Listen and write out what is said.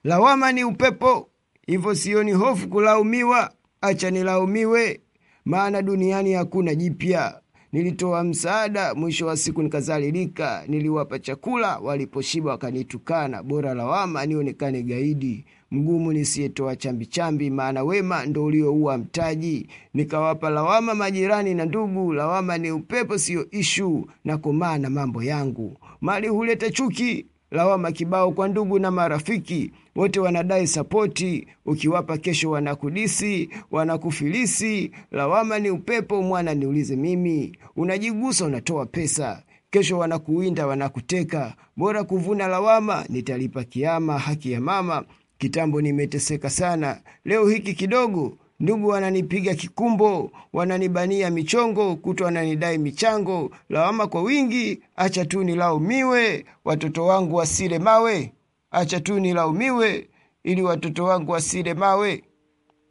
lawama ni upepo, hivyo sioni hofu kulaumiwa. Acha nilaumiwe, maana duniani hakuna jipya. Nilitoa msaada, mwisho wa siku nikazalilika. Niliwapa chakula, waliposhiba wakanitukana. Bora lawama nionekane gaidi, mgumu nisiyetoa chambi-chambi, maana wema ndo ulioua mtaji. Nikawapa lawama majirani na ndugu. Lawama ni upepo, siyo ishu, na komaa na mambo yangu. Mali huleta chuki, lawama kibao kwa ndugu na marafiki wote wanadai sapoti, ukiwapa kesho wanakudisi, wanakufilisi. Lawama ni upepo, mwana niulize mimi, unajigusa unatoa pesa, kesho wanakuwinda wanakuteka. Bora kuvuna lawama, nitalipa kiama. Haki ya mama, kitambo nimeteseka sana, leo hiki kidogo Ndugu wananipiga kikumbo, wananibania michongo, kutwa wananidai michango. Lawama kwa wingi, acha tu nilaumiwe, watoto wangu wasile mawe. Acha tu nilaumiwe, ili watoto wangu wasile mawe.